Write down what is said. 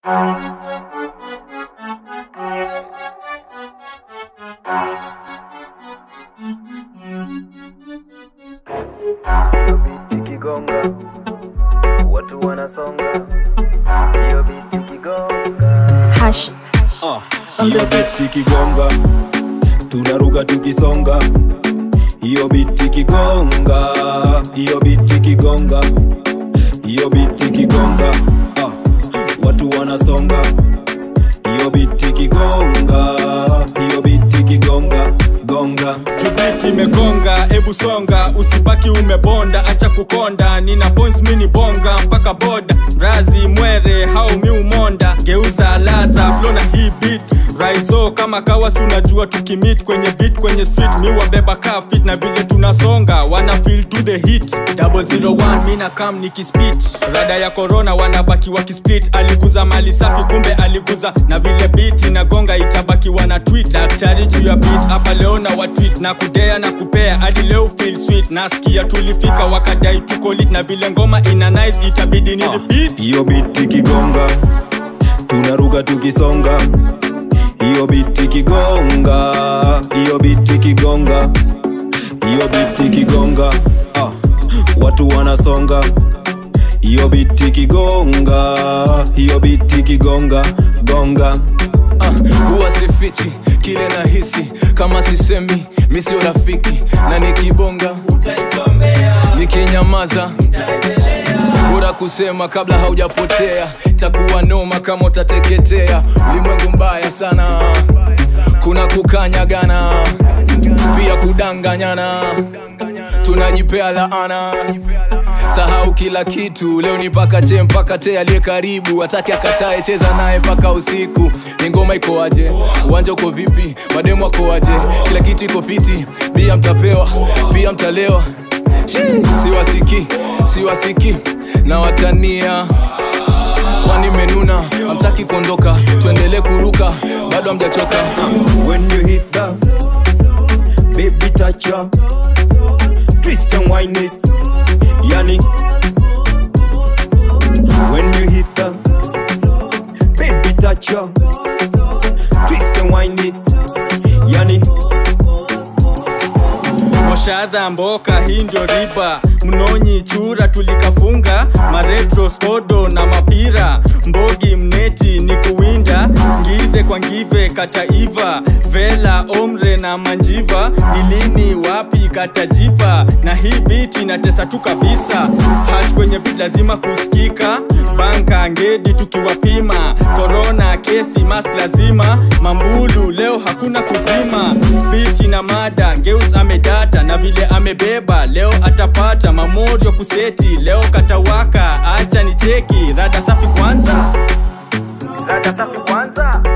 Hiyo biti kigonga, watu wanasonga. Hiyo biti kigonga. Hash Ah, On hiyo the beat. biti kigonga tunaruka tukisonga hiyo biti kigonga hiyo biti kigonga hiyo biti kigonga ah, watu wanasonga hiyo biti kigonga hiyo biti kigonga gonga kibeti imegonga ebu songa usibaki umebonda acha kukonda nina points mini bonga mpaka boda razi mwere hau mi umonda geuza laza flo na hii beat raizo kama kawas unajua tukimit kwenye beat kwenye street mi wabeba ka fit na vile tunasonga wana feel to the hit double zero one mi na kam nikispit rada ya corona wanabaki wakisplit aliguza mali safi kumbe aliguza na vile beat inagonga itabaki wana tweet daktari juu ya beat hapa leo na watweet na kudea na kupea hadi leo feel sweet nasikia tulifika wakadai tuko lit na vile ngoma ina nice itabidi ni repeat hiyo biti kigonga tunaruka tukisonga hiyo biti kigonga hiyo biti kigonga hiyo biti kigonga ah, watu wanasonga hiyo biti kigonga hiyo biti kigonga gonga Ah, huwa sifichi kile nahisi kama sisemi mi sio rafiki na nikibonga nikinyamaza bora kusema kabla haujapotea takuwa noma kama utateketea ulimwengu mbaya sana kuna kukanyagana pia kudanganyana tunajipea laana sahau kila kitu leo ni mpaka te mpaka te aliye karibu atake akatae cheza naye mpaka usiku ni ngoma iko aje uwanja uko vipi mademu ako aje kila kitu iko fiti bia mtapewa pia mtalewa siwasiki siwasiki na watania kwani menuna amtaki kuondoka tuendelee kuruka bado amjachoka when you hit the baby touch ya twist and wine it yani when you hit the baby touch ya twist and wine it yani moshadha mboka hii ndio riba mnonyi chura tulikafunga maretro skodo na mapira mbogi mneti ni kuwinda ngidhe kwa ngive kataiva vela omre na manjiva nilini wapi katajipa na hii biti inatesa tu kabisa hash kwenye bit lazima kusikika banka ngedi tukiwapima korona kesi mask lazima mambulu leo hakuna kuzima biti na mada ngeus amedata na vile amebeba leo atapata mamorio kuseti leo katawaka acha ni cheki rada safi kwanza rada safi kwanza